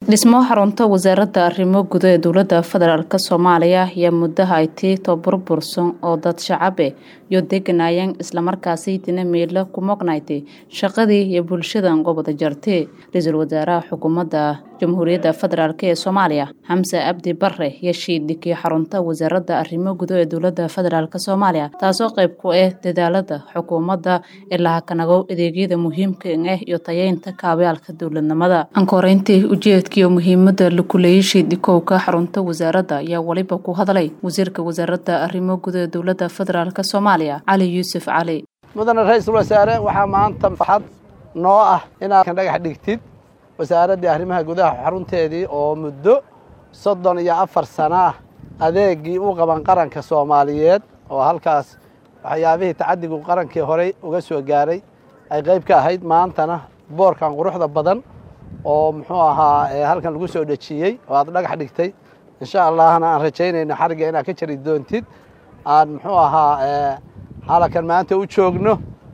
dhismo xarunta wasaaradda arrimo guda ee dowladda federaalk soomaaliya ayaa muddaha ay tii toburbursan oo dad shacabe iyo deganayeen islamarkaasi dina meelo ku moqnaydey shaqadii iyo bulshadan qobada jartay ra-iisul wasaaraha xukuumadda jamhuuriyadda federaalk ee soomaaliya xamse abdi bare iyo shiidhigii xarunta wasaaradda arrimo guda ee dowladda federaalk soomaaliya taasoo qayb ku ah dadaalada xukuumadda ee lahakanagow adeegyada muhiimka ah iyo tayeynta kaabayaalka dowladnimada ankoreyntii ujeedkiiyo muhiimada la kuleeyay shiidhikowka xarunta wasaaradda ayaa weliba ku hadlay wasiirka wasaaradda arrimo guda ee dowladda federaalk soomaaliya cali yuusuf cali mudane ra-iisul wasaare waxaa maanta farxad noo ah inaad kan dhagax dhigtid wasaaraddii arrimaha gudaha xarunteedii oo muddo soddon iyo afar sano ah adeegii u qaban qaranka soomaaliyeed oo halkaas waxyaabihii tacadigu qarankii horey uga soo gaaray ay qayb ka ahayd maantana boorkan quruxda badan oo muxuu ahaa halkan lagu soo dhejiyey oo aad dhagax dhigtay insha allahna aan rajaynayno xarigga inaad ka jari doontid aan muxuu ahaa halakan maanta u joogno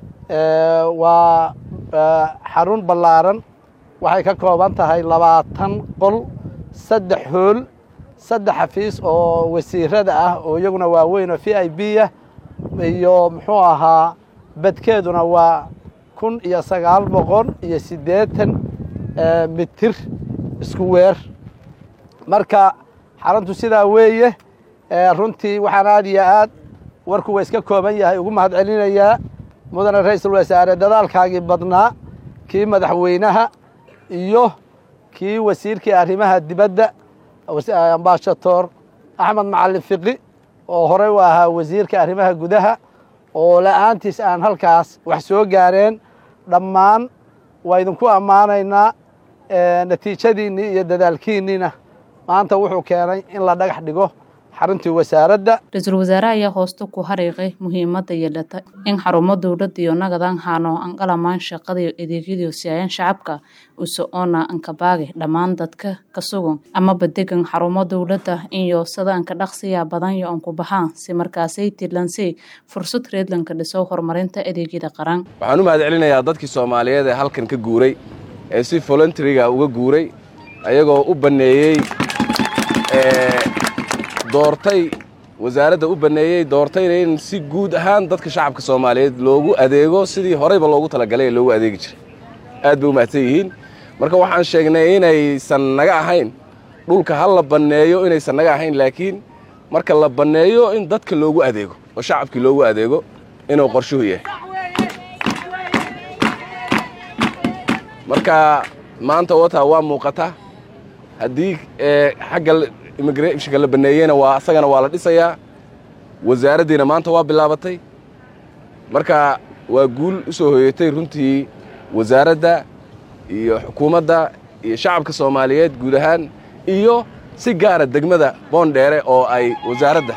waa xarun ballaaran waxay ka kooban tahay labaatan qol saddex hool saddex xafiis oo wasiirada ah oo iyaguna waaweyn oo v i b ah iyo muxuu ahaa badkeeduna waa kun iyo sagaal boqol iyo siddeetan mitir isku weer marka xaruntu sidaa weeye runtii waxaan aad iyo aad warku waa iska kooban yahay ugu mahad celinayaa mudane ra-iisul wasaare dadaalkaagii badnaa kii madaxweynaha iyo kii wasiirkii arrimaha dibadda ambaashator axmed macalin fiqi oo horey u ahaa wasiirka arrimaha gudaha oo la'aantiis aan halkaas wax soo gaareen dhammaan waa idinku ammaanaynaa natiijadiinnii iyo dadaalkiinniina maanta wuxuu keenay in la dhagax dhigo xaruntii wasaaradda ra-iisul wasaare ayaa hoosta ku hariiqay muhiimadda yeelata in xarumo dowladda iyo nagadan haano anqalamaan shaqadaiyo adeegyadiio siyaayaan shacabka uso-oona ankabaage dhammaan dadka ka sugan amaba degan xarumo dowladda iyo sada anka dhaqsiya badan iyo anku baxaan si markaasay tidlansay fursad reedlanka dhiso horumarinta adeegyada qaran waxaan u mahad celinayaa dadkii soomaaliyeed ee halkan ka guuray ee si voluntaryga uga guuray ayagoo u banneeyey doortay wasaaradda u banneeyey doortayna in si guud ahaan dadka shacabka soomaaliyeed loogu adeego sidii horeyba loogu talagalay ee loogu adeegi jiray aad bay u mahadsan yihiin marka waxaan sheegnay inaysan naga ahayn dhulka ha la banneeyo inaysan naga ahayn laakiin marka la banneeyo in dadka loogu adeego oo shacabkii loogu adeego inuu qorshuhu yahay marka maanta wata waa muuqata haddii xagga immigrationka la banneeyeyna waa asagana waa la dhisayaa wasaaraddiina maanta waa bilaabatay marka waa guul u soo hoyatay runtii wasaaradda iyo xukuumadda iyo shacabka soomaaliyeed guud ahaan iyo si gaara degmada boondheere oo ay wasaaradda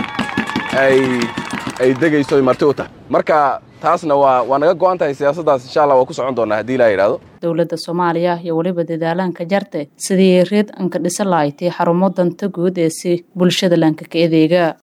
ay degayso ay marti u tahay marka taasna waa waa naga go'an tahay siyaasaddaas insha allah waa ku socon doonaa haddii ilaa yidhahdo dowladda soomaaliya iyo weliba dadaalaanka jarte sidii reed anka dhisa lahaydtay xarumo danta guud ee si bulshada laanka ka adeega